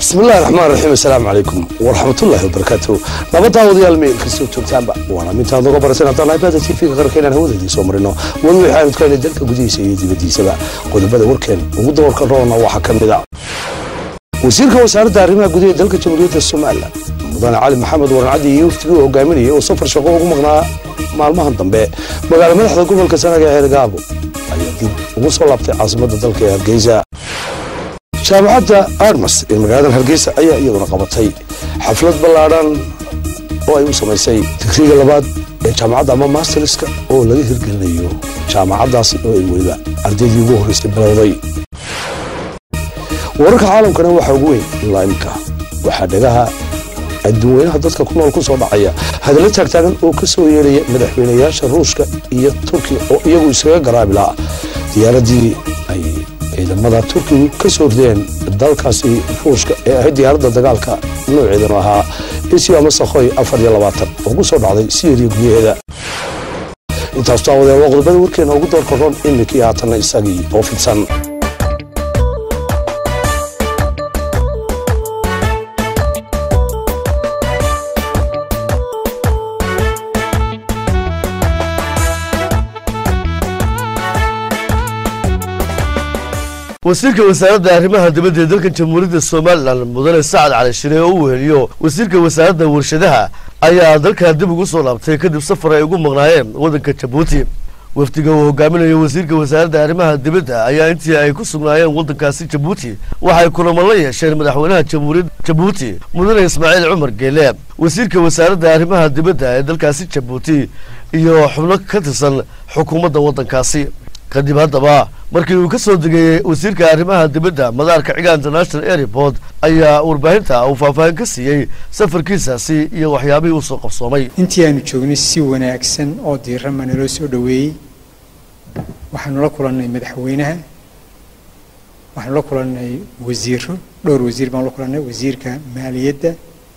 bismillahi raxmaan raxiim assalaamu calaykum waraxmatullaahi wabarakaatu nabaddaa wadayaal meel kastoo joogtaanba waana mintaad noga barasan haddaan ibaada tv-ga qaranka inaan hawadeedii soo marino weli waxaanu tukana dalka gudihiisa iyo dibaddiisaba qodobada warkeen ugu dawarka roona waxaa ka mid a wasiirka wasaaradda arrimaha gudaha dalka jamhuuriyadda somalilan mudane cali maxamed warancaddi iyo waftigii uu hogaaminayay oo safar shaqo ugu maqnaa maalmahan dambe magaala madaxda gobolka sanaga ee hergaabo ayaa dib ugu soo laabtay caasimadda dalka ee hargeysa jaamacadda armas ee magaalada hargeysa ayaa iyaduna qabatay xaflad ballaadhan oo ay u samaysay digriga labaad ee jaamacadda ama masterska oo laga hirgelinayo jaamacaddaasi oo ay weliba ardaydii ugu horreysay bilowday wararka caalamkana waxaa ugu weyn ilaa imika waxaa dhagaha adduunweynaha dadka ku nool ku soo dhacaya hadallo taagtaagan oo ka soo yeeraya madaxweynayaasha ruushka iyo turkiya oo iyagu iskaga garaabi la'a diyaaraddii ay ciidamada turkigu ka soo rideen dalkaasi ruushka ee ahayd diyaaradda dagaalka nooceedanu ahaa isio ama sakhoy afar iyo labaatan oo ku soo dhacday siriya gudaheeda intaas taawadeen waa qodobada warkeena ugu doorka roon iminkii haatanna isagii oo fidsan wasiirka wasaaradda arrimaha dibadda ee dalkan jamhuuriyadda somalilan mudane sacad cali shire oo u weheliyo wasiirka wasaaradda warshadaha ayaa dalkan dib ugu soo laabtay kadib safar ay ugu maqnaayeen waddanka jabuuti wafdiga uu hogaaminayo wasiirka wasaaradda arrimaha dibadda ayaa intii ay ku sugnaayeen waddankaasi jabuuti waxay kulamo la yeesheen madaxweynaha jamhuuriyadda jabuuti mudane ismaaciil cumar geele wasiirka wasaaradda arrimaha dibadda ee dalkaasi jabuuti iyo xubno ka tirsan xukuumadda waddankaasi kadib haddaba markii uu ka soo degayey wasiirka arrimaha dibadda madaarka ciga international airport ayaa warbaahinta uu faahfaahin ka siiyey safarkiisaasi iyo waxyaabihii uu soo qabsoomay intii aanu joognay si wanaagsan oo diiran baa naloo soo dhoweeyey waxaanu la kulannay madaxweynaha waxaanu la kulannay wasiiro dhowr wasiir baanu la kulannay wasiirka maaliyadda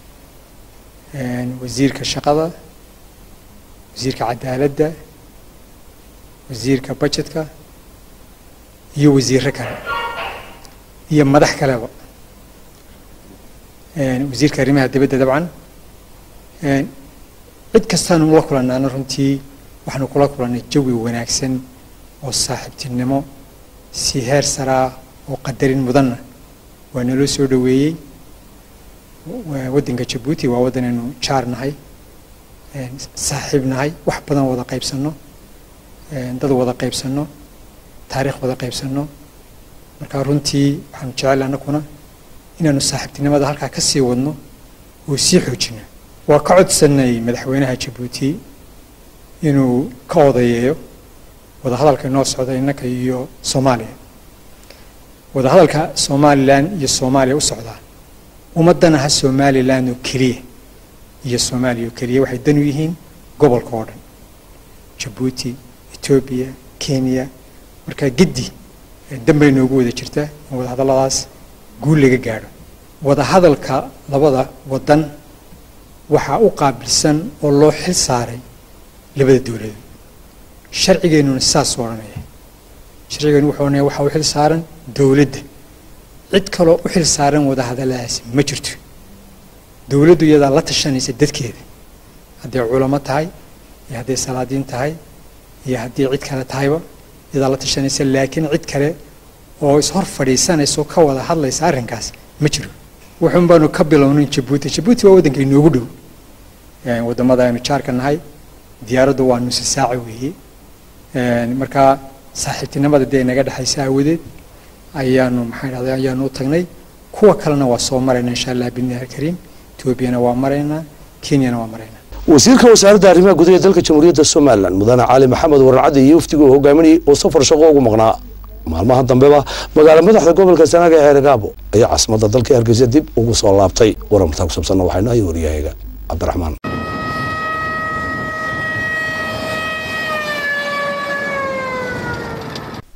wasiirka shaqada wasiirka cadaaladda wasiirka budgetka iyo wasiiro kale iyo madax kaleba wasiirka arrimaha dibadda dabcan cid kastaanu la kulannaana runtii waxaanu kula kulannay jawi wanaagsan oo saaxiibtinimo si heer saraa oo qadarin mudanna waa naloo soo dhoweeyey waddanka jabuuti waa waddanaynu jaar nahay saaxiib nahay wax badan wada qaybsanno dad wada qaybsanno taariikh wada qaybsanno marka runtii waxaanu jecel annaguna inaanu saaxiibtinimada halkaa ka sii wadno oo sii xoojino waa ka codsannay madaxweynaha jabuuti inuu ka odayeeyo wadahadalka inoo socda innaka iyo soomaaliya wadahadalka somalilan iyo soomaaliya u socdaa ummaddan aha somalilan oo keliya iyo soomaaliya oo keliya waxay dan u yihiin gobolka oo dhan jabuuti etoobiya kenya markaa giddi dambay noogu wada jirta in wadahadalladaas guul laga gaadho wadahadalka labada waddan waxaa u qaabilsan oo loo xil saaray labada dowladood sharcigeennuna saas odhanaya sharcigeennu wuxuu odhanaya waxaa u xil saaran dowladda cid kaloo u xil saaran wadahadalladaasi ma jirto dowladdu iyadaa la tashanaysa dadkeeda hadday culamo tahay iyo hadday salaadiin tahay iyo haddii cid kale tahayba iyadaa la tashanaysa laakiin cid kale oo ishor fadhiisanayso ka wada hadlaysa arrinkaas ma jiro wuxuun baanu ka bilownin jabuuti jabuuti waa waddanka inoogu dhow waddamada aynu jaarka nahay diyaaraddu waa nusi saaca weeye markaa saaxiibtinimada dee inaga dhexaysa aawadeed ayaanu maxaa dhahday ayaanu u tagnay kuwa kalena waa soo marayna insha allah bidnillahi alkariim etoobiyana waa maraynaa kenyana waa maraynaa wasiirka wasaaradda arrimaha gudaha ee dalka jamhuuriyadda somalilan mudane cali maxamed warancaddi iyo waftigii uu hogaaminayay oo safar shaqo ugu maqnaa maalmaha dambeba magaala madaxda gobolka sanaga ee hergaabo ayaa caasimadda dalka hargeysa dib ugu soo laabtay warantaa ku saabsanna waxaynu ahay waryahaga cabdiraxmaan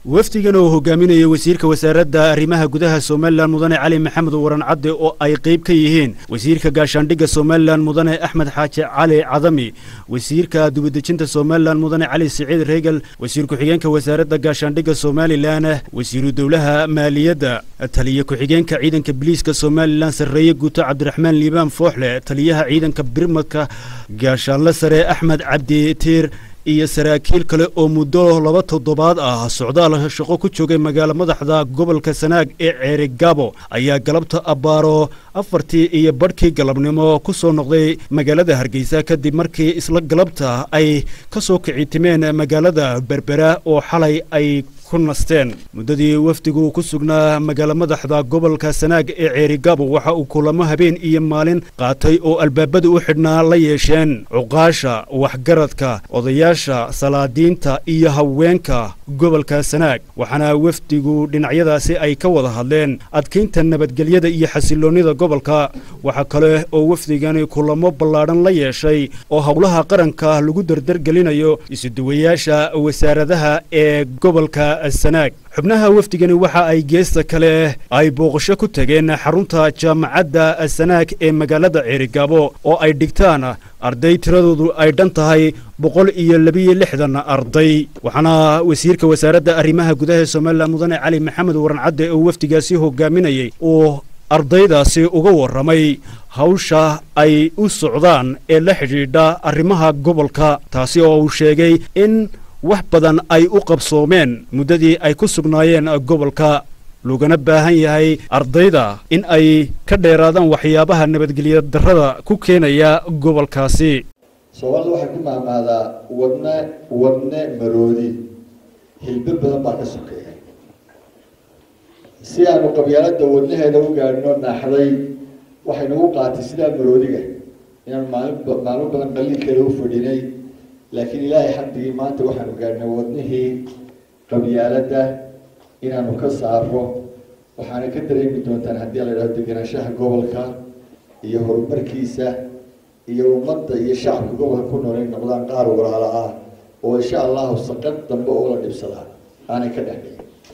wafdigan oo hogaaminaya wasiirka wasaaradda arrimaha gudaha somalilan mudane cali maxamed waran cadde oo ay qayb ka yihiin wasiirka gaashaandhigga somalilan mudane axmed xaaji cali cadami wasiirka dubadejinta somalilan mudane cali siciid reegal wasiir ku-xigeenka wasaaradda gaashaandhigga somalilan wasiiru dowlaha maaliyadda taliye ku-xigeenka ciidanka biliiska somalilan sarreeye guuto cabdiraxmaan liibaan fooxle taliyaha ciidanka birmadka gaashaanle sare axmed cabdi tiir iyo saraakiil kale oo muddo laba toddobaad ah socdaal shaqo ku joogay magaalo madaxda gobolka sanaag ee ceeri gaabo ayaa galabta abbaaro afartii iyo badhkii galabnimo ku soo noqday magaalada hargeysa kadib markii isla galabta ay ka soo kici timeen magaalada berbera oo xalay ay ku nasteen muddadii wafdigu ku sugnaa magaalo madaxda gobolka sanaag ee ceerigaabo waxa uu kulamo habeen iyo maalin qaatay oo albaabada u xidhnaa la yeesheen cuqaasha waxgaradka odayaasha salaadiinta iyo haweenka gobolka sanaag waxaana wafdigu dhinacyadaasi ay ka wada hadleen adkaynta nabadgelyada iyo xasiloonnida gobolka waxaa kale oo wafdigani kulamo ballaadhan la yeeshay oo howlaha qaranka lagu dardargelinayo isuduwayaasha wasaaradaha ee gobolka sanaag xubnaha wafdigani waxa ay geesta kale ay booqasho ku tageen xarunta jaamacadda sanaag ee magaalada ceerigaabo oo ay dhigtaan arday tiradoodu ay dhan tahay boqol iyo labiyo lixdan arday waxaana wasiirka wasaaradda arrimaha gudaha ee somalilan mudane cali maxamed waran cadde oo wafdigaasi hogaaminayay uu ardaydaasi uga warramay hawsha ay u socdaan ee la xidhiidha arrimaha gobolka taasi oo uu sheegay in wax badan ay u qabsoomeen muddadii ay ku sugnaayeen gobolka loogana baahan yahay ardayda in ay ka dheeraadaan waxyaabaha nabadgelya darrada ku keenaya gobolkaasi soomaalida waxay ku maamaadaa wadne wadne maroodi hilbo badan baa ka sokeeya si aanu qabyaalada wadnaheeda u gaadhino naaxday waxay nagu qaatay sidaa maroodiga inaanu maalin maalmo badan qaliilkeeda u fadhinay laakiin ilaahay xamdigii maanta waxaanu gaadhnay wadnihii qabyaaladda inaanu ka saaro waxaana ka dareemi doontaan haddii la idhahdo degenaanshaha gobolka iyo horumarkiisa iyo ummadda iyo shacabka gobolka ku nool in noqdaan qaar walaala ah oo insha allahu saqad dambe oo la dhibsadaa aanay ka dhexdhigin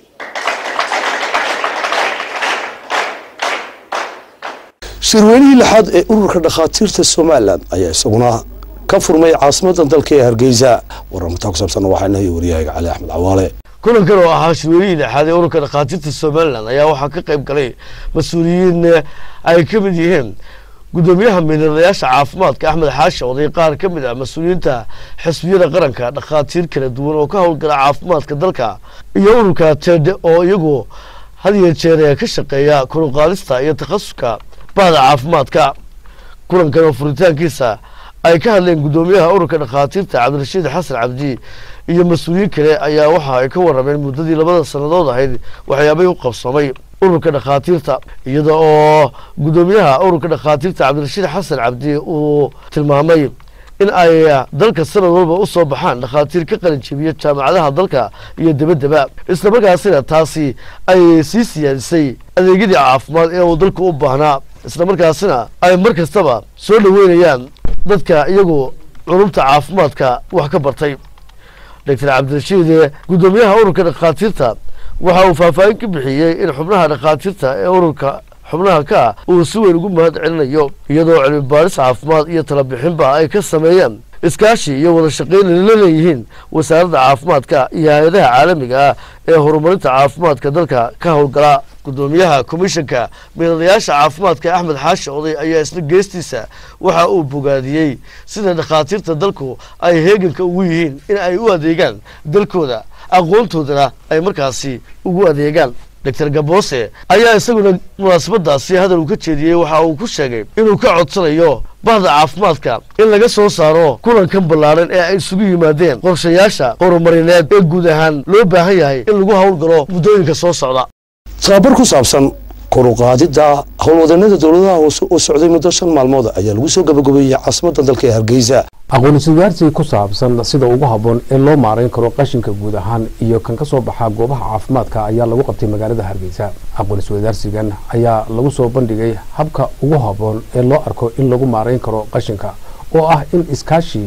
shirweynihii lixaad ee ururka dhakhaatiirta somalilan ayaa isaguna ka furmay caasimadda dalka ee hargeysa wararmataa ku saabsanna waxaa inahay wariyahayga cali axmed cawaale kulankan oo ahaa shirweynihii lixaad ee ururka dhakhaatiirta somalilan ayaa waxaa ka qayb galay mas-uuliyiin ay ka mid yihiin gudoomiyaha miiladayaasha caafimaadka axmed xaashi oday qaar ka mid ah mas-uuliyiinta xisbiyada qaranka dhakhaatiir kala duwan oo ka howlgala caafimaadka dalka iyo ururka tede oo iyagu had iyo jeer ka shaqeeya kulanqaadista iyo takhasuska bahda caafimaadka kulankan oo furitaankiisa ay ka hadleen gudoomiyaha ururka dhakhaatiirta cabdirashiid xasan cabdi iyo mas-uuliyiin kale ayaa waxa ay ka warrameen muddadii labada sannadood ahayd waxyaabay u qabsoomay ururka dhakhaatiirta iyada oo gudoomiyaha ururka dhakhaatiirta cabdirashiid xasan cabdi uu tilmaamay in ay dalka sanad walba u soo baxaan dhakhaatiir ka qalin jebiya jaamacadaha dalka iyo debaddeba islamarkaasina taasi ay sii siyaadisay adeegyadii caafimaad ee uu dalku u baahnaa islamarkaasina ay mar kastaba soo dhoweynayaan dadka iyagu culumta caafimaadka wax ka bartay doctor cabdirashiid gudoomiyaha ururka dhakhaatiirta waxa uu faahfaahin ka bixiyey in xubnaha dhakhaatiirta ee ururka xubnaha ka ah uu si weyn ugu mahad celinayo iyadoo cilmi baaris caafimaad iyo talabixinba ay ka sameeyaan iskaashi iyo wada shaqayn la leeyihiin wasaaradda caafimaadka iyo hay-adaha caalamiga ah ee horumarinta caafimaadka dalka ka howlgala gudoomiyaha komishanka miiladayaasha caafimaadka axmed xaashi oday ayaa isla geestiisa waxa uu bogaadiyey sida dhakhaatiirta dalku ay heeganka ugu yihiin in ay u adeegaan dalkooda aqoontoodana ay markaasi ugu adeegaan doctor gaboose ayaa isaguna munaasabadaasi hadal uu ka jeediyey waxa uu ku sheegay inuu ka codsanayo bahda caafimaadka in laga soo saaro kulankan ballaaran ee ay isugu yimaadeen qorshayaasha horumarineed ee guud ahaan loo baahan yahay in lagu howlgalo muddooyinka soo socda tababar ku saabsan koruqaadidda howlwadanada dowladaha hoose oo socday muddo shan maalmood ayaa lagu soo gabagabeeyey caasimadda dalka ee hargeysa aqoon-iswadaarsi ku saabsan sida ugu habboon ee loo maarayn karo qashinka guud ahaan iyo kan ka soo baxa goobaha caafimaadka ayaa lagu qabtay magaalada hargeysa aqoon-iswadaarsigan ayaa lagu soo bandhigay habka ugu habboon ee loo arko in lagu maarayn karo qashinka oo ah in iskaashi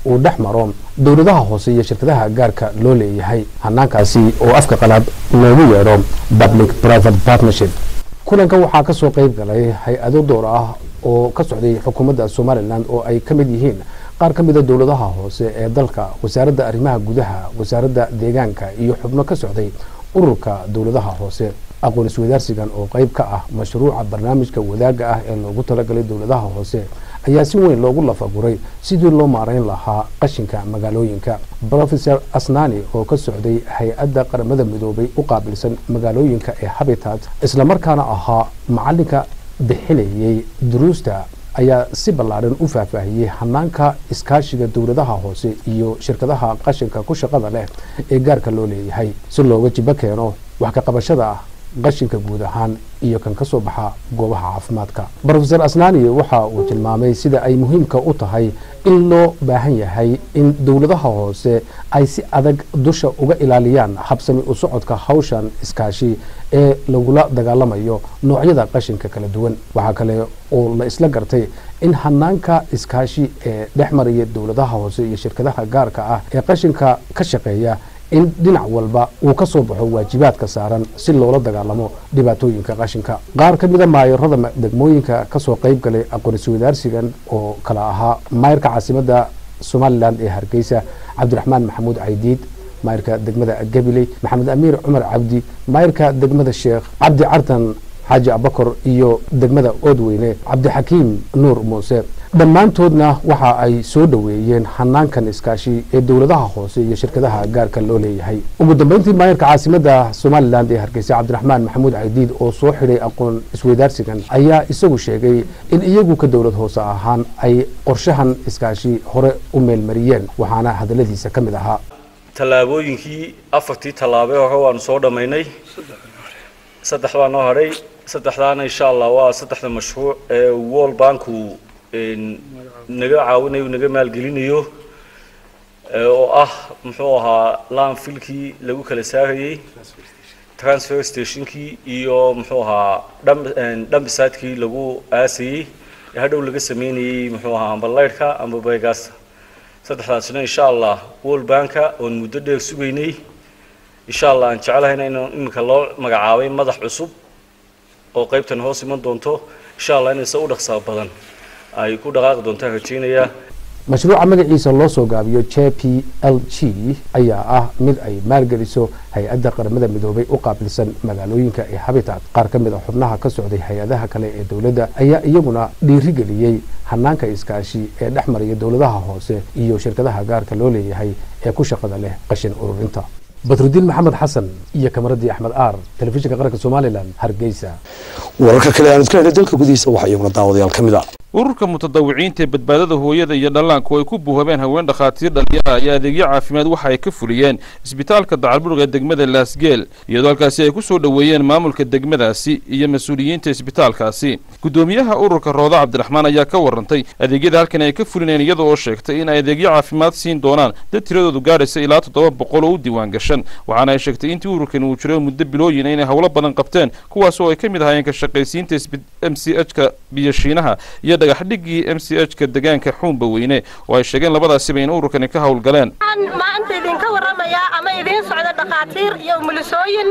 uu dhex maro dowladaha hoose iyo shirkadaha gaarka loo leeyahay hanaankaasi oo afka qalaad loogu yeedho public private partnership kulankan waxaa ka soo qayb galay hay-ado door ah oo ka socday xukuumadda somalilan oo ay ka mid yihiin qaar ka mida dowladaha hoose ee dalka wasaaradda arrimaha gudaha wasaaradda deegaanka iyo xubno ka socday ururka dowladaha hoose aqoon iswadaarsigan oo qayb ka ah mashruuca barnaamijka wadaagga ah ee loogu talagalay dowladaha hoose ayaa si weyn loogu lafaguray sidii loo maarayn lahaa qashinka magaalooyinka rofeor asnani oo ka socday hay-adda qaramada midoobay u qaabilsan magaalooyinka ee habitat islamarkaana ahaa macalinka bixinayay duruusta ayaa si ballaadhan u faahfaahiyey hanaanka iskaashiga dowladaha hoose iyo shirkadaha qashinka ku shaqada leh ee gaarka loo leeyahay si looga jibo keeno wax ka qabashada qashinka guud ahaan iyo kan ka soo baxa goobaha caafimaadka rofeor asnani waxa uu tilmaamay sida ay muhiimka u tahay in loo baahan yahay in dowladaha hoose ay si adag dusha uga ilaaliyaan habsami u socodka hawshan iskaashi ee lagula dagaalamayo noocyada qashinka kala duwan waxaa kale oo la isla gartay in hanaanka iskaashi ee dhex maraya dowladaha hoose iyo shirkadaha gaarka ah ee qashinka ka shaqeeya in dhinac walba uu ka soo baxo waajibaadka saaran si loola dagaalamo dhibaatooyinka qashinka qaar ka mida maayarada degmooyinka kasoo qayb galay aqoonsi wadaarsigan oo kala ahaa maayarka caasimadda somalilan ee hargeysa cabdiraxmaan maxamuud caydiid maayarka degmada gabiley maxamed amiir cumar cabdi maayarka degmada sheekh cabdi cartan xaaji abakor iyo degmada oodweyne cabdixakiim nuur muuse dhammaantoodna waxa ay soo dhoweeyeen hanaankan iskaashi ee dowladaha hoose iyo shirkadaha gaarka loo leeyahay ugu dambeyntii maayarka caasimadda somalilan ee hargeysa cabdiraxmaan maxamuud caydiid oo soo xidhay aqoon isweydaarsigan ayaa isagu sheegay in iyagu ka dowlad hoose ahaan ay qorshahan iskaashi hore u meelmariyeen waxaana hadaladiisa ka mid ahaa tallaabooyinkii afartii tallaabee hore waanu soo dhammaynay saddex baa noo hadhay saddexdaana insha allah waa saddexda mashruuc ee world banku naga caawinayo naga maalgelinayo oo ah muxuu ahaa landfilkii lagu kala saarayey transfer stationkii iyo muxuu ahaa dhambisaatkii lagu aasayey ee hadhow laga sameynayey muxuu ahaa amba leyrhka amba beegaasta saddexdaasina insha allah world banka oon muddo dheer sugaynay insha allah aan jecelahayna in iminka loo magacaabay madax cusub oo qaybtan hoos iman doonto insha allah inayse u dhaqsaa badan ay ku dhaqaaqi doontaan rajaynayaa mashruuca magaciisa loo soo gaabiyo j p l g ayaa ah mid ay maalgeliso hay-adda qaramada midoobay u qaabilsan magaalooyinka ee habitat qaar ka mid a xubnaha ka socday hay-adaha kale ee dowladda ayaa iyaguna dhiirigeliyey hanaanka iskaashi ee dhex maraya dowladaha hoose iyo shirkadaha gaarka loo leeyahay ee ku shaqada leh qashin ururinta badrudiin maxamed xasan iyo kamaradii axmed aar telefishinka qaranka somalilan hargeysa wararka kale aan iska helay dalka gudihiisa waxaa iyaguna daawadayaal ka mid a ururka mutadawiciinta ee badbaadada hooyada iyo dhallaanku ay ku buuhabeen haween dhakhaatiir dhalinyara iyo adeegyo caafimaad waxa ay ka fuliyeen isbitaalka dacalburg ee degmada laasgeel iyadoo halkaasi ay ku soo dhoweeyeen maamulka degmadaasi iyo mas-uuliyiinta isbitaalkaasi guddoomiyaha ururka rooda cabdiraxmaan ayaa ka warantay adeegyada halkan ay ka fulineen iyada oo sheegtay in ay adeegyo caafimaad siin doonaan dad tiradoodu gaadhaysa ilaa toddoba boqol oo u diiwaan gashan waxaana ay sheegtay intii ururkan uu jiray muddo bilooyin inay howlo badan qabteen kuwaas oo ay ka mid ahaayeen ka shaqaysiinta m c h ka biyoshiinaha iyo dhagaxdhigii m c h ka deegaanka xuunba weyne oo ay sheegeen labadaasiba in ururkani ka howlgaleen maanta idinka warramayaa ama idiin socda dhakhaatiir iyo umulisooyin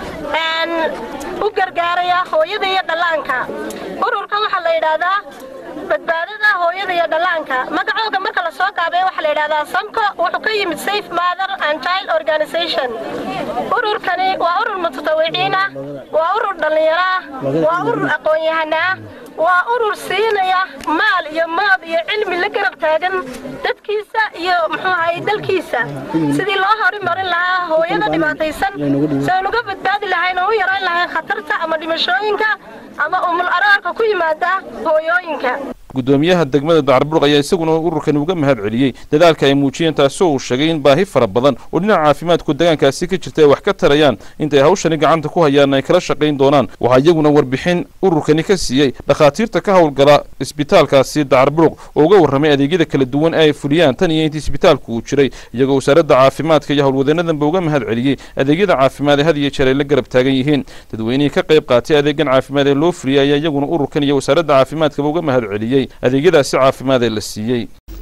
u gargaaraya hooyada iyo dhallaanka ururkan waxaa la yidhaahdaa badbaadada hooyada iyo dhallaanka magacooga marka la soo gaabay waxaa la yidhahdaa samko wuxuu ka yimid safe mother and child organization ururkani waa urur mutatawiciin ah waa urur dhallinyaro ah waa urur aqoon-yahana ah waa urur siinaya maal iyo maad iyo cilmi la garab taagan dadkiisa iyo muxuu ahay dalkiisa sidii loo horimarin lahaa hooyada dhibaataysan si aan uga badbaadi lahayn oo u yarayn lahayn khatarta ama dhimashooyinka ama umul araarka ku yimaada hooyooyinka guddoomiyaha degmada dacarbulq ayaa isaguna ururkan uga mahad celiyey dadaalka ay muujiyeen taasoo uu sheegay in baahi fara badan oo dhinaca caafimaadku deegaankaasi ka jirta ay wax ka tarayaan intay hawshani gacanta ku hayaan ay kala shaqayn doonaan waxaa iyaguna warbixin ururkani ka siiyey dhakhaatiirta ka howlgala isbitaalkaasi dacarbulq oo uga warramay adeegyada kala duwan ee ay fuliyaan tan iyo intii isbitaalku uu jiray iyagoo wasaaradda caafimaadka iyo howlwadeenadanba uga mahad celiyey adeegyada caafimaad ee had iyo jeer ay la garab taagan yihiin dadweynihii ka qayb qaatay adeegan caafimaad ee loo fuliyey ayaa iyaguna ururkan iyo wasaaradda caafimaadkaba uga mahad celiyey adeegyadaasi caafimaad ee la siiyey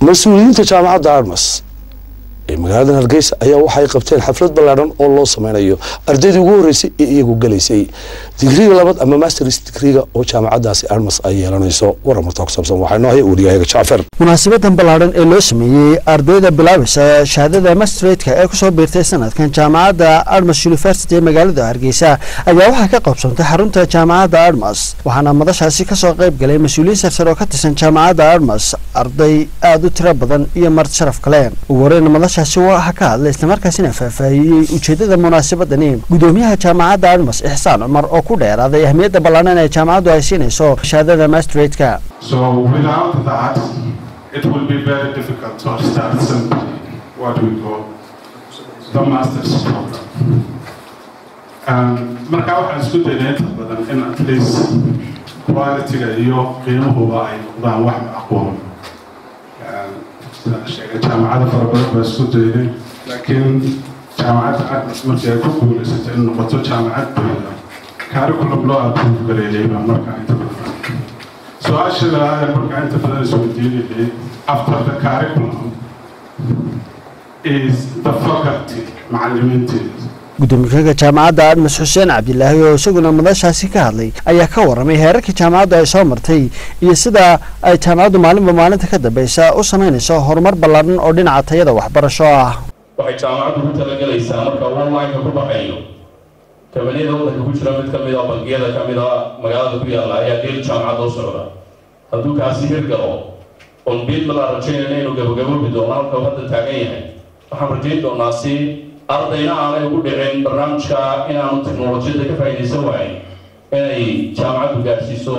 mas-uuliyiinta jaamacadda armas ee magaalada hargeysa ayaa waxay qabteen xaflad ballaadhan oo loo sameynayo ardaydii ugu horreysay ee iyagu galaysay digriga labaad ama masters digriga oo jaamacaddaasi armas ay yeelanayso waramarta ku saabsan waxaa inoo haya wariyahayaga jacfar munaasabadan ballaadhan ee loo sameeyey ardayda bilaabeysa shahaadada mastratka ee kusoo biirtay sanadkan jaamacadda armas university ee magaalada hargeysa ayaa waxaa ka qabsantay xarunta jaamacadda armas waxaana madashaasi kasoo qayb galay mas-uuliyiin sarsar oo ka tirsan jaamacadda armas arday aada u tiro badan iyo marti sharaf kale ugu horeyn madashaasi waxaa ka hadlay islamarkaasina faahfaahiyey ujeedada munaasabadani gudoomiyaha jaamacadda armas ixsaan cumar oo ku dheeraaday ahmiyadda ballaadhan ee jaamacaddu ay siinayso shahaadada mastratka So without that, it will be very difficult to start simply what we call the master's program. Um, marka waxaan isku daynay inta badan in at least quality-ga iyo qiimahuba ay noqdaan wax macquul sida sheegay jaamacada fara badan baa isku daynay laakiin jaamacadda admis markii ay ku guulaysatay in noqoto jaamacad buuda curriculum loo approve gareeyay baa markaa inta badan su-aasha labaad ee markaa inta badan isweydiinayay after the curriculum is the faculty macallimiinteeda gudoomiyaha jaamacadda admas xuseen cabdilaahi oo isaguna madashaasi ka hadlay ayaa ka waramay heerarkii jaamacaddu ay soo martay iyo sida ay jaamacaddu maalinba maalinta ka dambeysa u samaynayso horumar ballaadhan oo dhinaca tayada waxbarasho ah waxay jaamacaddu ku talagelaysaa marka online-ka ku baxayo kabaniyada waddanka ku jira mid ka mid a bangiyada ka mid a magaalada ku yaalla ayaa dheel jaamacadda u socda hadduu kaasi hirgalo oon biil balaa rajaynayna inuu gabagaboobi doono halka uu hadda taagan yahay waxaan rajayn doonaa si ardayna aanay ugu dhicin barnaamijka inaanu teknolojiyadda ka faa'iidaysan waayn inay jaamacaddu gaarsiiso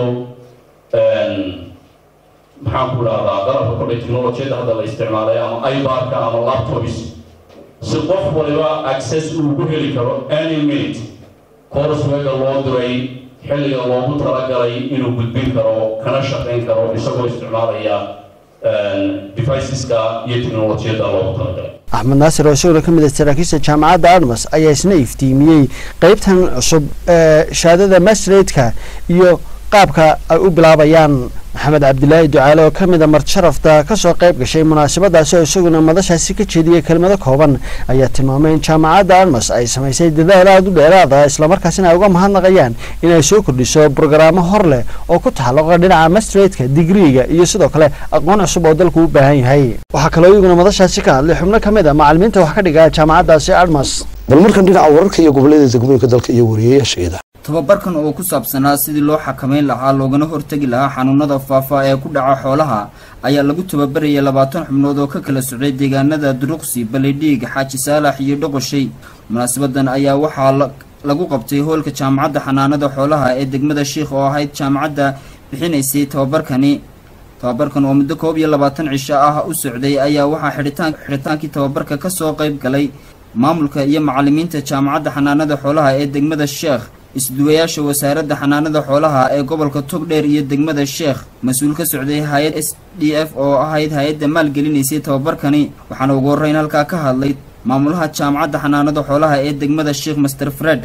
maxaan ku idhahdaa dalabka kodhay teknolojiyadda hadda la isticmaalay ama ibarka ama laptops si qof waliba access uu ku heli karo any minute courseweega loo diray xilliga loogu talagalay inuu gudbin karo kana shaqayn karo isagoo isticmaalaya deviceska iyo teknolojiyadda loogu talagalay axmed naasir oo isaguna ka mid ah saraakiisha jaamacadda armas ayaa isna iftiimiyey qeybtan cusub ee shahaadada mastratka iyo qaabka ay u bilaabayaan maxamed cabdilaahi ducaale oo ka mid a martisharafta kasoo qayb gashay munaasabadaasi oo isaguna madashaasi ka jeediyey kelmado kooban ayaa tilmaamay in jaamacadda armas ay samaysay dadaal aada u dheeraada islamarkaasina ay uga mahadnaqayaan inay soo kordhiso brogaraamo hor leh oo ku taxalluqa dhinaca mastratka digriiga iyo sidoo kale aqoon cusub oo dalku u baahan yahay waxaa kaloo iyaguna madashaasi ka hadlay xubno ka mid a macalimiinta wax ka dhiga jaamacaddaasi armas bal markan dhinaca wararka iyo gobollada degmooyinka dalka iyo wariyayaasheeda tababarkan oo ku saabsanaa sidii loo xakameyn lahaa loogana hortegi lahaa xanuunada faafa ee ku dhaca xoolaha ayaa lagu tababarayay labaatan xubnood oo ka kala socday deegaanada duruqsi balidhiig xaaji saalax iyo dhoqoshay munaasabadan ayaa waxaa lagu qabtay hoolka jaamacadda xanaanada xoolaha ee degmada shiikh oo ahayd jaamacadda bixinaysay tababarkani tababarkan oo muddo koob iyo labaatan cisho ah u socday ayaa waxaa xidhitaan xidhitaankii tababarka kasoo qayb galay maamulka iyo macalimiinta jaamacadda xanaanada xoolaha ee degmada sheekh isduwayaasha wasaaradda xanaanada xoolaha ee gobolka togdheer iyo degmada sheekh mas-uul ka socday hay-ad s d f oo ahayd hay-adda maalgelinaysay tababarkani waxaana ugu horreyn halkaa ka hadlay maamulaha jaamacadda xanaanada xoolaha ee degmada sheekh master fred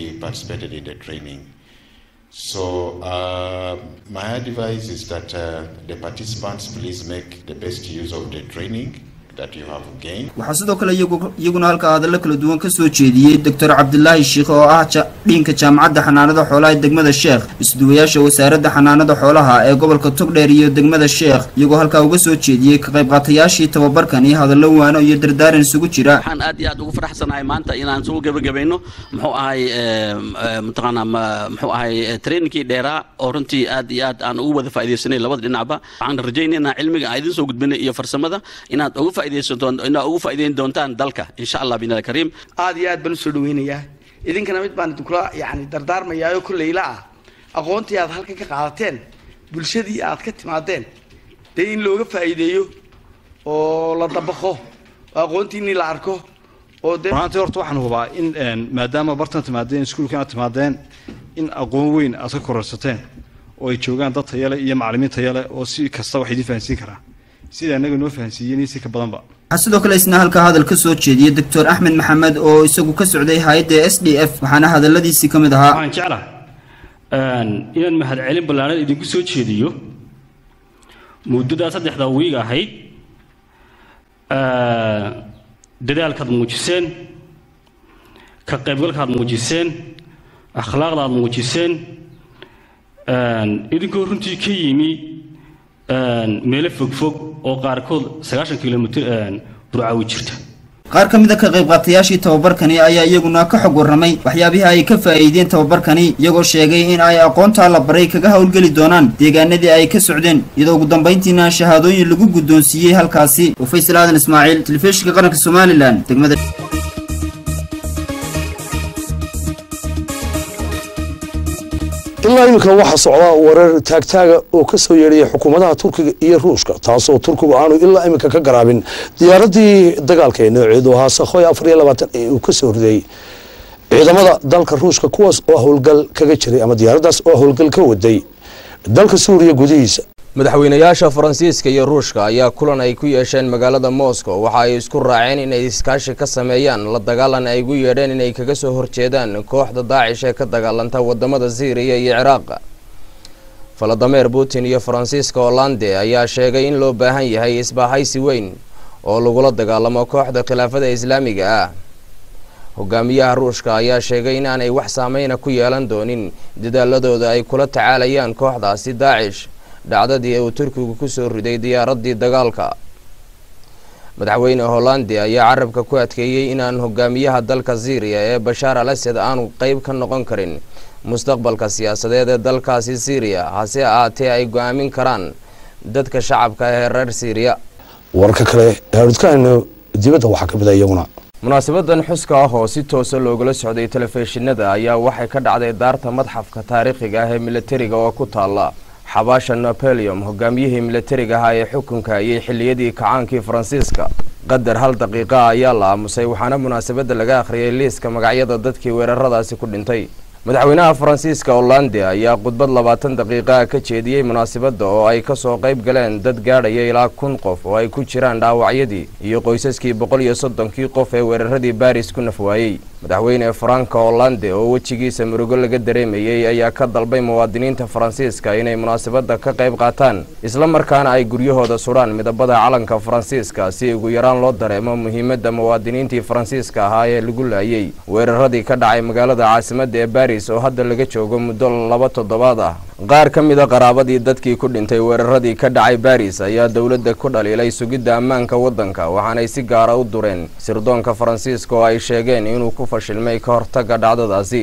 So uh, my advice is that uh, the participants please make the best use of the training that you have gained. waxaa sidoo kale iyagu- iyaguna halkaa hadallo kala duwan ka soo jeediyey doctor cabdilaahi sheikh oo ah ja- dhiinka jaamacadda xanaanada xoolaha ee degmada sheekh isduwayaasha wasaaradda xanaanada xoolaha ee gobolka togdheer iyo degmada sheekh iyagoo halkaa uga soo jeediyey ka qaybqaatayaashii tababarkan iyo hadallo waano iyo dardaaran isugu jira waxaan aad iyo aad ugu faraxsanahay maanta inaan soo gebagabayno muxuu ahay mataqaanaa ma- muxuu ahay trainingkii dheeraa oo runtii aad iyo aad aan ugu wada faaidaysanay labada dhinacba waxaan rajaynaynaa cilmiga aan idin soo gudbinay iyo farsamada inaad uga faaidaysan doon- inaad ugu faa'iidayn doontaan dalka insha allah binal kariim aad iyo aad baan usoo dhaweynayaa idinkana mid baan idinkula yani dardaarmayaayo kolleyla ah aqoontii aad halkan ka qaadateen bulshadii aad ka timaadeen dee in looga faa'iideeyo oo la dabaqo oo aqoontiinii la arko oo dee runtii horta waxaan hubaa in een, maadaama bartan timaadeen iskuulka aad timaadeen in aqoon weyn aad ka kororsateen oo ay joogaan dad tayale iyo macallimiin tayale oo si kasta wax idiin fahansiin karaa sida annaga noo fahansiiyeen iyo si ka badanba waxaa sidoo kale isna halkaa hadal ka soo jeediyey doctor axmed maxamed oo isagu ka socday hay-adda s d f waxaana hadalladiisii ka mid ahaa waxaan jeclahay een, inaan mahadcelin ballaaran idinku soo jeediyo muddadaa saddexda wiig ahayd dadaalkaad muujiseen ka qaybgalkaad muujiseen akhlaaqdaad muujiseen idinkoo runtii ka yimi meelo fogfog oo qaarkood sagaashan kilomitr burcaawi jirta qaar ka mid a ka qaybqaatayaashii tababarkani ayaa iyaguna ka xog warramay waxyaabihii ay ka faa'iideen tababarkani iyagoo sheegay in ay aqoontaa la baray kaga howlgeli doonaan deegaanadii ay ka socdeen iyadoo ugu dambayntiina shahaadooyin lagu guddoonsiiyey halkaasi oo faysal aadan ismaaciil telefishinka qaranka somalilan degmada ilaa iminka waxaa socda warar taagtaaga oo ka soo yeedhaya xukuumadaha turkiga iyo ruushka taasoo turkigu aanu ilaa iminka ka garaabin diyaaradii dagaalka ee nooceedu ahaa sakhoy afar iyo labaatan ee uu ka soo riday ciidamada dalka ruushka kuwaas oo howlgal kaga jiray ama diyaaraddaas oo howlgal ka waday dalka suuriya gudihiisa madaxweynayaasha faransiiska iyo ruushka ayaa kulan ay ku yeesheen magaalada moscow waxa ay isku raaceen inay iskaashi ka sameeyaan la dagaalan ay ugu yeedheen inay kaga soo horjeedaan kooxda daacish ee ka dagaalanta wadamada syriya iyo ciraaq faladameer putin iyo faransiiska hollande ayaa sheegay in loo baahan yahay isbaahaysi weyn oo lagula dagaalamo kooxda khilaafada islaamiga ah hogaamiyaha ruushka ayaa sheegay inaanay wax saameyna ku yeelan doonin dadaaladooda ay kula tacaalayaan kooxdaasi daacish dhacdadii uu turkigu ku soo riday diyaaradii dagaalka madaxweyne hollandi ayaa carabka ku adkeeyey inaan hogaamiyaha dalka syriya ee bashaar al asad aanu qeyb ka noqon karin mustaqbalka siyaasadeed ee dalkaasi syriya hase ahaatee ay go-aamin karaan dadka shacabka ee reer syriya warka kale eeudkaano dibadda waxaa ka mida iyaguna munaasabadan xuska ah oo si toosa loogala socday telefishinada ayaa waxay ka dhacday daarta madxafka taariikhiga ah ee militariga oo ku taala xabaasha napoleon hogaamiyihii militariga ahaa ee xukunka ayay xiliyadii kacaankii faransiiska qadar hal daqiiqa ayaa la aamusay waxaana munaasabadda laga akhriyay liiska magacyada dadkii weeraradaasi ku dhintay madaxweynaha faransiiska hollande ayaa khudbad labaatan daqiiqaa ka jeediyey munaasabadda oo ay kasoo qayb galeen dad gaadhaya ilaa kun qof oo ay ku jiraan dhaawacyadii iyo qoysaskii boqol iyo soddonkii qof ee weeraradii baris ku nafwaayey madaxweyne faranka hollande oo wejigiisa murugo laga dareemayey ayaa ka dalbay muwaadiniinta faransiiska inay munaasabadda ka qayb qaataan isla markaana ay guryahooda sudhaan midabada calanka faransiiska si ugu yaraan loo dareemo muhiimadda muwaadiniintii faransiiska ahaa ee lagu laayey weeraradii ka dhacay magaalada caasimadda ee baris oo hadda laga joogo muddo laba toddobaad ah qaar ka mid a qaraabadii dadkii ku dhintay weeraradii ka dhacay baris ayaa dowladda ku dhaliilay sugidda ammaanka waddanka waxaanay si gaara u dureen sirdoonka faransiiska oo ay sheegeen inuu ku fashilmay ka hortagga dhacdadaasi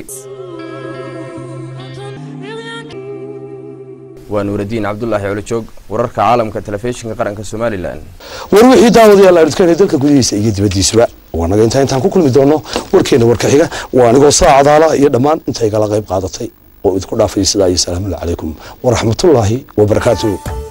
waa nuuradiin cabdulaahi colojoog wararka caalamka telefishinka qaranka somalilan war wixii daawadayaal aadudkeenay dalka gudihiisa iyo dibaddiisaba waa naga intaa intaan ku kulmi doono warkeena warka xiga waa anigoo saa cadaala iyo dhammaan intay gala qayb qaadatay oo idinku dhaafay sidaa iyo salaamullahi calaykum waraxmatullaahi wabarakaatuh